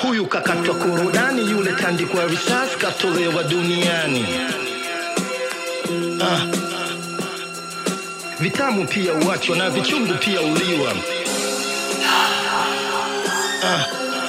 huyu kakatwa korodani, yule tandikwa risasi katolewa duniani. Ah. Vitamu pia uachwa na vichungu pia uliwa. Ah.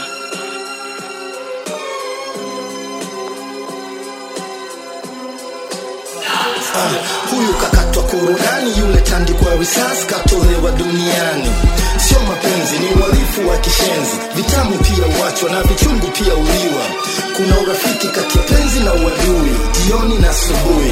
Ah, huyu kakatwa korodani, yule tandikwa risasi katolewa duniani. Sio mapenzi, ni uhalifu wa kishenzi. Vitamu pia uachwa na vichungu pia uliwa. Kuna urafiki kati ya penzi na uadui, jioni na asubuhi.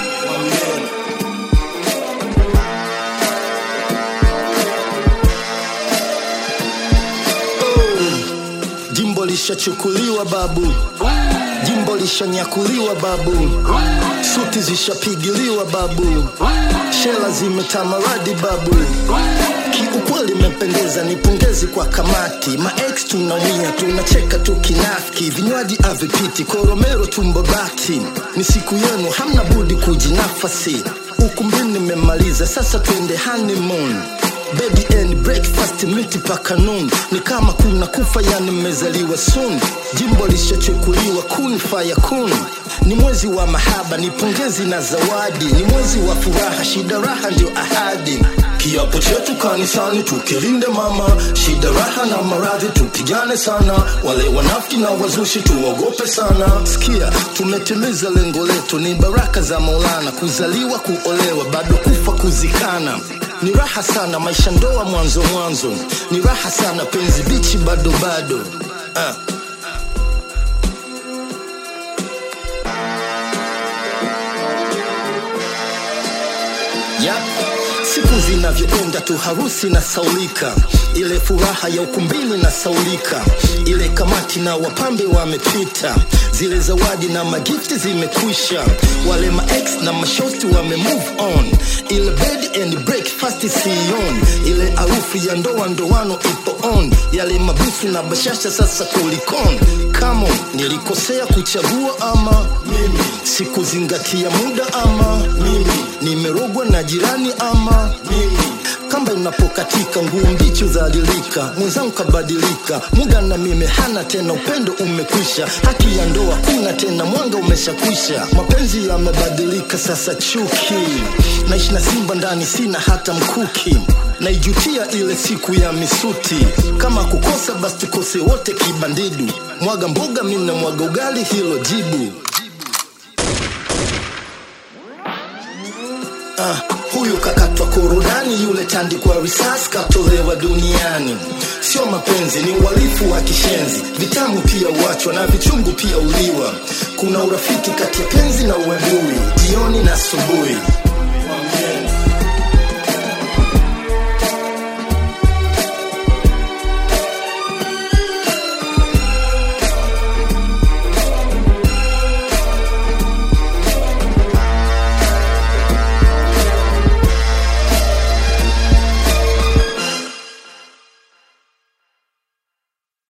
Jimbo lishachukuliwa babu, jimbo lishanyakuliwa babu, suti zishapigiliwa babu, shela zimetamaradi babu. Kiukweli imependeza, ni pongezi kwa kamati. Maex tunaumia, tunacheka tu kinafiki, vinywaji avipiti, koromero tumbo bati. Ni siku yenu, hamna budi kujinafasi. Ukumbini nimemaliza, sasa twende honeymoon bed and breakfast miti paka noon ni kama kuna kufa yani mmezaliwa soon jimbo lishachukuliwa kun faya kun ni mwezi wa mahaba ni pongezi na zawadi ni mwezi wa furaha shida raha ndio ahadi kiapo chetu kanisani tukilinde mama shida raha na maradhi tupigane sana wale wanafiki na wazushi tuogope sana sikia tumetimiza lengo letu ni baraka za maulana kuzaliwa kuolewa bado kufa kuzikana ni raha sana maisha ndoa mwanzo mwanzo ni raha sana penzi bichi bado bado ah. Yep. Siku zinavyokwenda tu harusi na saulika, ile furaha ya ukumbini na saulika, ile kamati na wapambe wamepita, zile zawadi na magifti zimekwisha, wale maex na mashosti wame move on, ile bed and breakfast sioni, ile harufu ya ndoa ndoano ipo on, yale mabusu na bashasha sasa kulikon. Come on, nilikosea kuchagua ama mimi sikuzingatia muda ama mimi nimerogwa na jirani ama mimi kamba unapokatika nguo mbichi udhalilika mwenzangu kabadilika muda na mimi hana tena upendo umekwisha haki ya ndoa kuna tena mwanga umeshakwisha mapenzi yamebadilika sasa chuki naishi na simba ndani sina hata mkuki naijutia ile siku ya misuti kama kukosa basi tukose wote kibandidu mwaga mboga mina mwaga ugali hilo jibu Ah, huyu kakatwa korodani, yule tandikwa risasi katolewa duniani. Sio mapenzi, ni uhalifu wa kishenzi. Vitamu pia uachwa na vichungu pia uliwa. Kuna urafiki kati ya penzi na uadui, jioni na asubuhi.